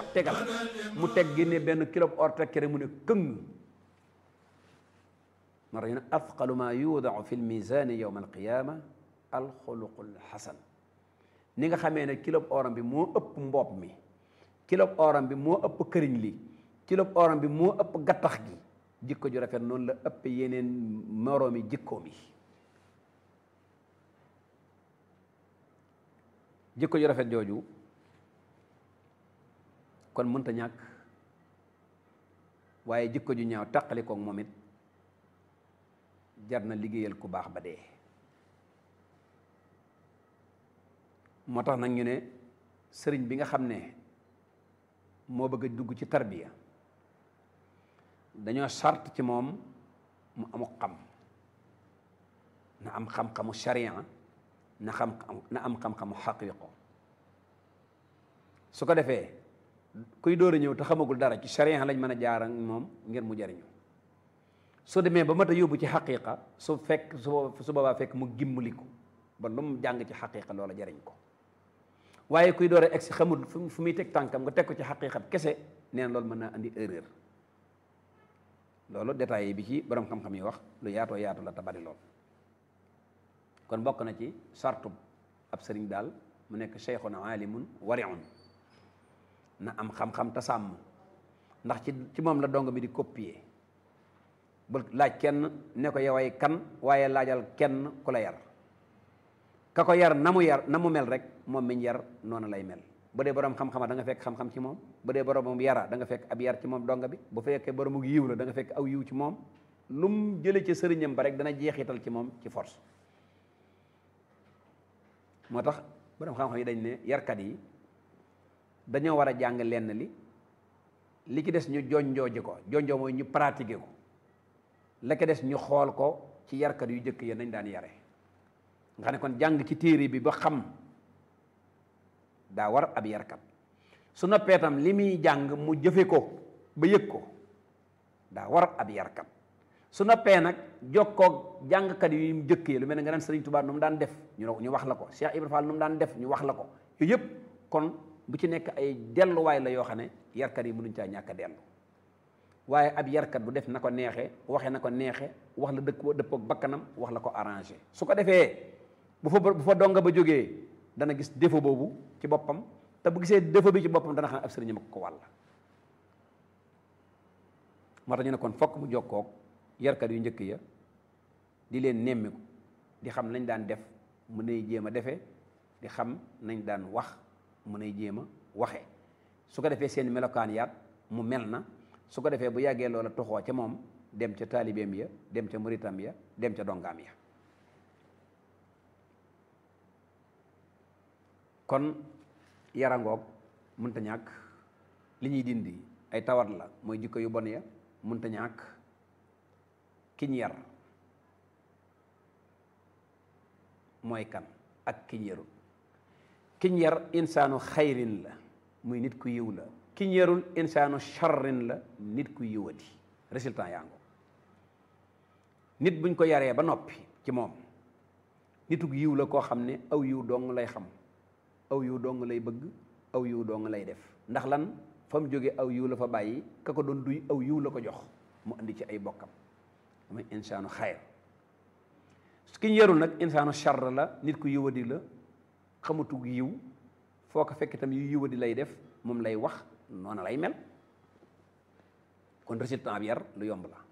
tegal mu teg génne benn kilo or teg kere mu ne këng mara ñu ne athqalu ma yuudau fi lmisani yowma alqiyama alxuluqu lxasan ni nga xamee ne kilo oram bi moo ëpp mboob mi kilo oram bi moo ëpp këriñ li kilo oram bi moo ëpp gattax gi jikko ju rafet noonu la ëpp yeneen moroomi jikkoom yi jikko ju rafet jooju kon mënta ñàkk waaye jikko ju ñaaw taqali koog moom it jar na liggéeyal ku baax ba dee moo tax nag ñu ne sëriñ bi nga xam ne moo bëgg a dugg ci tarbiya dañoo sart ci moom mu amu xam na am xam-xamu sharia na xam na am xam-xamu xaqiiqo su ko defee kuy door a ñëw te xamagul dara ci sharia lañ mën a jaar ak moom ngir mu jariñu su demee ba mat a yóbbu ci xaqiiqa su fekk su su boobaa fekk mu gimmaliku ba lu mu jàng ci xaqiiqa loola jariñ ko waaye kuy door a egsi xamul fu muy teg tànkam nga teg ko ci xaqiiqa kese nee na loolu mën naa andi erreur loolu détails yi bi ci borom xam-xam yi wax lu yaatoo yaatu la te bari lool kon bokk na ci sartu ab sëriñ daal mu nekk cheikhun alimun wariun na am xam-xam te sàmm ndax ci ci moom la dong mi di copier bul laaj kenn ne ko yoway kan waaye laajal kenn ku la yar ka ko yar na mu yar na mu mel rek moom miñ yar noonu lay mel bu dee borom xam-xama da nga fekk xam-xam ci moom bu dee borom yara da nga fekk ab yar ci moom donga bi bu fekkee borom yiw la da nga fekk aw yiw ci moom lu mu jële ci sëriñam ba rek dana jeexital ci moom ci force moo tax borom xam-xam yi dañ ne yarkat yi dañoo war a jàng lenn li li ci des ñu jonjooji ko jonjoo mooy ñu pratiquer ko la ko des ñu xool ko ci yarkat yu jëkk ya nañ daan yare nga xam ne kon jàng ci téere bi ba xam daa war ab yarkat su noppee tam li muy jàng mu jëfe ko ba yëg ko daa war ab yarkat su noppee nag jokkoog jàngkat yu mu jëkk yi lu mel ne nga naan Sëriñ Tuubaa nu mu daan def ñu ñu wax la ko Cheikh Ibrahima Fall nu mu daan def ñu wax la ko yooyu yëpp kon bu ci nekk ay delluwaay la yoo xam ne yarkat yi mënuñ caa ñàkk a dellu waaye ab yarkat bu def na ko neexee waxe na ko neexee wax la dëkk dëppoog bakkanam wax la ko arrangé su ko defee bu fa bu fa donga ba jógee dana gis défaut boobu ci boppam te bu gisee défaut bi ci boppam dana xam ne ab sëriñam ko wàll moo tax ñu ne kon fokk mu jokkoog yarkat yu njëkk ya di leen nemmiku di xam nañ daan def mu nay jéem a defee di xam nañ daan wax mu nay jéem a waxee su ko defee seen melokaan yaat mu mel na su ko defee bu yàggee loola toxoo ca moom dem ca taalibeem ya dem ca muritam ya dem ca dongaam ya kon yarangoog mënta ñàkk li ñuy dindi ay tawat la mooy jikko yu bon ya mënta ñàkk kiñ yar mooy kan ak kiñ yarul kiñ yar insaanu xayrin la muy nit ku yiw la kiñ yarul insaanu charrin la nit ku yiwati résultat yaa ngo nit buñ ko yaree ba noppi ci moom nitug yiw la koo xam ne aw yiw dong lay xam aw yiw dong lay bëgg aw yiw dong lay def ndax lan fa mu jóge aw yiw la fa bàyyi ka ko doon duy aw yiw la ko jox mu indi ci ay bokkam mooy insaanu xayr ki ñu yarul nag insaanu charr la nit ku yiwadi la xamatug yiw foo ko fekk itam yu yiwadi lay def moom lay wax noonu lay mel kon résultat bi yar lu yomb la